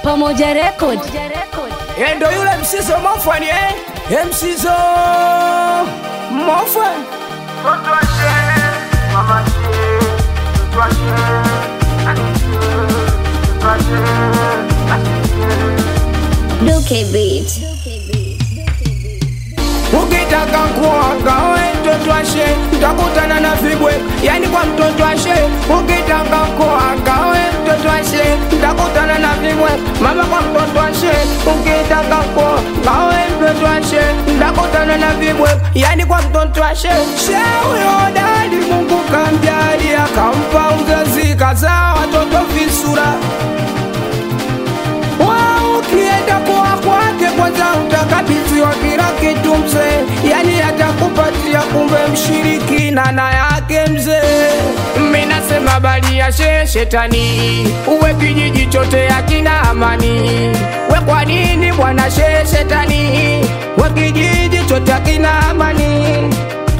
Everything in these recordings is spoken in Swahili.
Pamoja Record. Eh, ndo yule msizo mofani eh? Eh, msizo mofani Duke Beat. ukitaka kuoga we mtoto ashe utakutana na vibwe yani kwa mtoto ashe ukitaka kuoga we mtoto ashe utakutana na vibwe mama kwa mtoto ashe ukitaka kuoga we mtoto ashe utakutana na vibwe yani kwa mtoto ashe she huyo dadi mungu kamjali akampa uzazi kazaa watoto visura Wow, ukienda kwa kwake kwanza utakabidhiwa kila kitu mzee, yani atakupatia kumbe mshirikina na yake mzee. Mimi nasema bali ya she shetani, uwe kijiji chote hakina amani. We kwa nini bwana she shetani, we kijiji chote hakina amani.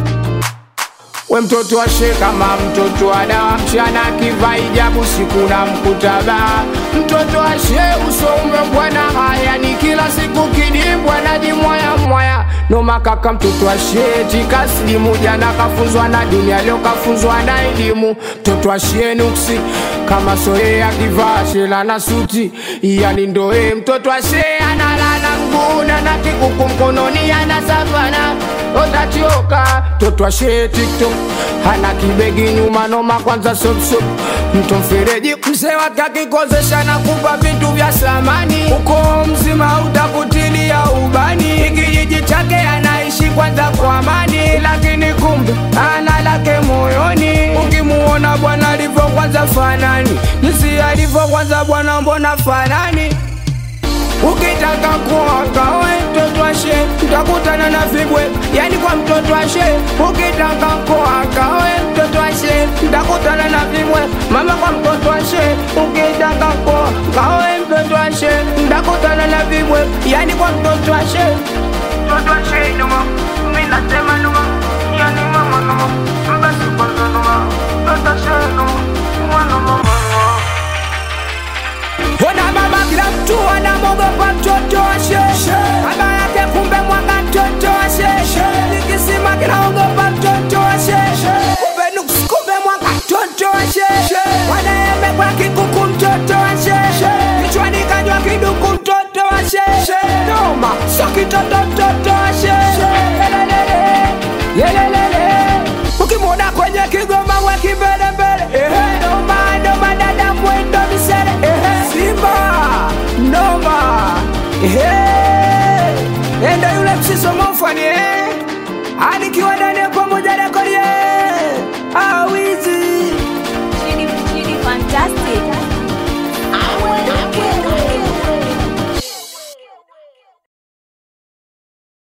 We mtoto ashe kama mtoto ada mchana kiva hijabu siku na mkutaba mtoto ashe usoume bwana haya ni kila siku kidimbwa na jimwaya mwaya noma kaka mtoto ashe tikasilimu jana kafunzwa na dunia leo kafunzwa na elimu mtoto ashe nuksi kama soye akivaa shela na suti yani ndoe mtoto ashe analala mguna na kikuku mkononi ana savana otachoka mtoto ashe tiktok hana kibegi nyuma noma kwanza sopsop mto mfereji mzee wake akikozesha na kupa vitu vya samani uko mzima utakutilia ubani kijiji chake anaishi kwanza kwa amani lakini kumbe ana lake moyoni ukimuona bwana alivyo kwanza fanani jinsi alivyo kwanza bwana mbona fanani ukitaka kuoga we mtoto ashe utakutana na vibwe yani kwa mtoto ashe ukitaka kuoga we mtoto ashe utakutana na vibwe mama kwa mtoto ashe ukitaka kuoga we mtoto ashe utakutana na vibwe yani kwa mtoto ashe mtoto ashe noma mimi nasema noma yani mama noma basi kwanza noma mtoto ashe noma mwana mama noma Ona baba kila mtu anamwogopa mtoto ashe Baba yake kumbe mwanga mtoto ashe Nikisima kinaogopa mtoto ashe Kumbe nuks kumbe mwanga mtoto ashe Wanaembe kwa kikuku mtoto ashe Kichwani kanywa kiduku mtoto ashe Noma so kitoto mtoto ashe Yelelele Yelelele Ukimwona kwenye kigoma we kimbelembele Noma noma dada mwendo misele Simba Noma Endo yule msiso mofani eh Anikiwa